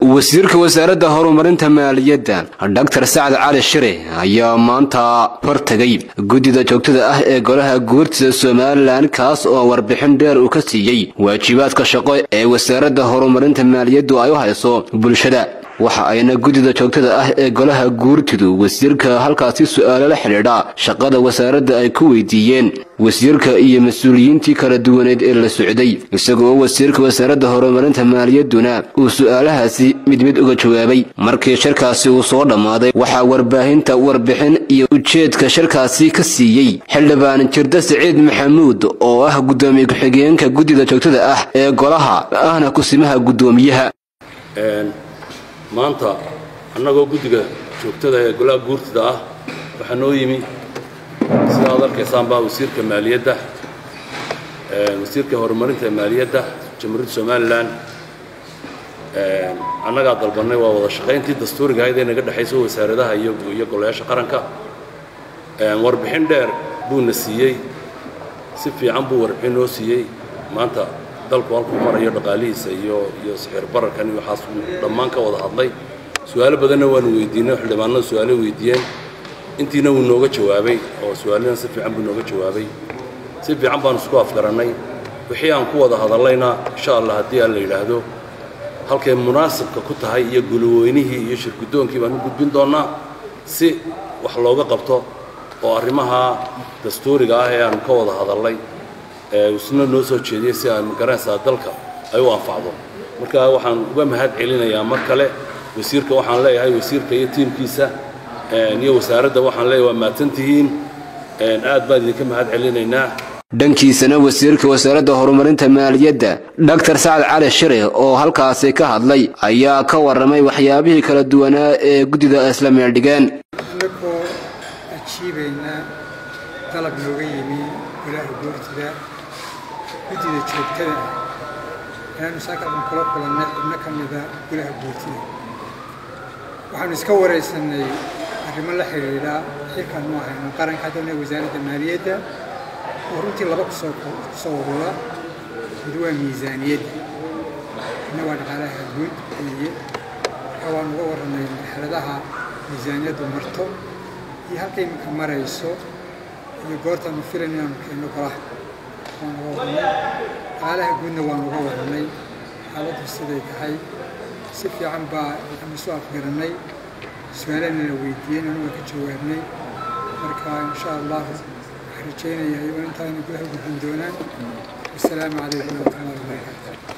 wasiirka wasaaradda horumarinta maaliyadda doctor sacad cali shire ayaa maanta hortagay guddida joogtada ah ee golaha guurtida somalilan kaas oo warbixin dheer uu ka siiyey waajibaadka shaqo ee wasaaradda horumarinta maaliyaddu ay u hayso bulshada waxa ayna guddida joogtada ah ee golaha guurtidu wasiirka halkaasi su'aalo la xidhiidha shaqada wasaaradda ay ku weydiiyeen wasiirka iyo mas-uuliyiintii kala duwaneed ee la socday isagoo wasiirka wasaaradda horumarinta maaliyadduna uu su'aalahaasi mid mid uga jawaabay markii shirkaasi uu soo dhammaaday waxaa warbaahinta warbixin iyo ujeedka shirkaasi ka siiyey xildhibaan jirda siciid maxamuud oo ah guddoomiye ku-xigeenka guddida joogtada ah ee golaha ahna kusimaha guddoomiyaha maanta annagoo guddiga joogtada ee golaha guurtida ah waxaa noo yimi sida ad arkaysaan baa wasiirka maaliyadda wasiirka horumarinta maaliyadda jamhuuriyadda somalilan annagaa dalbannay waa wada shaqayntii dastuuriga ahayd ee naga dhexayso wasaaradaha iyo iyo golayaasha qaranka warbixin dheer buuna siiyey si fiican buu warbixin noo siiyey maanta dalku halkuu marayo dhaqaalihiisa iyo iyo sixir bararkan iyo waxaas dhammaan ka wada hadlay su-aalo badanna waanu weydiinay xildhibaanada su-aalo weydiiyeen intiina wuu nooga jawaabay oo su-aalina si fiican buu nooga jawaabay si fiican baanu isku afgarannay wixii aan ku wada hadallayna insha allah haddii aan la yidhaahdo halkay munaasibka ku tahay iyo gulweynihii iyo shirgudoonkii baan u gudbin doonnaa si wax looga qabto oo arrimaha dastuuriga ah ee aanu ka wada hadallay isna noo soo jeediyey si aan garanaysaa dalka ay u anfacdo marka waxaan uga mahad celinayaa mar kale wasiirka waxaan leeyahay wasiirka iyo tiimkiisa iyo wasaaradda waxaan leeyahay waa mahadsantihiin aad baan idinka mahad celinaynaa dhankiisana wasiirka wasaaradda horumarinta maaliyadda doctor sacad cali shire oo halkaasi ka hadlay ayaa ka warramay waxyaabihii kala duwanaa ee guddida isla meeldhigeen annagoo ajiibaynaa dalab nooga yimi golaha guurtida guddida joogtada ah ayaanu saakadan kula kulannay xubno ka mida golaha guurtida waxaanu iska waraysannay arrimo la xidhiidha xilkaanu ahayno qaranka haddana wasaaradda maaliyadda oo runtii laba kusoo kusoo urura mid waa miisaaniyadda midna waa dhaqaalaha guud weeye marka waanu uga warrannay marxaladaha miisaaniyaddu marto iyo halka iminka marayso iyo goortaanu filan inaanu keenno golaha waan uga warrannay dhaqaalaha guudna waan uga warrannay xaaladdu siday tahay si fiican baa aan isu afgarannay su-aalana la weydiiyey anuga ka jawaabnay marka insha allahu waxaan rajaynayaa iyagoo intaana gudaha gudbin doonaan wasalaamu calaykum waraxmatullahi wabarakaatu